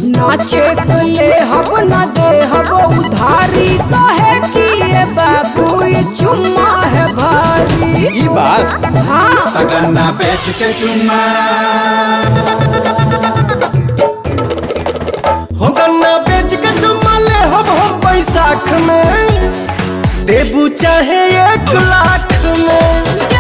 ना चेक ले हब ना दे हब उधारी कहे कि ये बाबू ये चुम्मा है भारी ई बात हाँ तगन्ना बेच के चुम्मा हो गन्ना बेच के चुम्मा ले हम हम बैसाख में देबू चाहे एक लाख में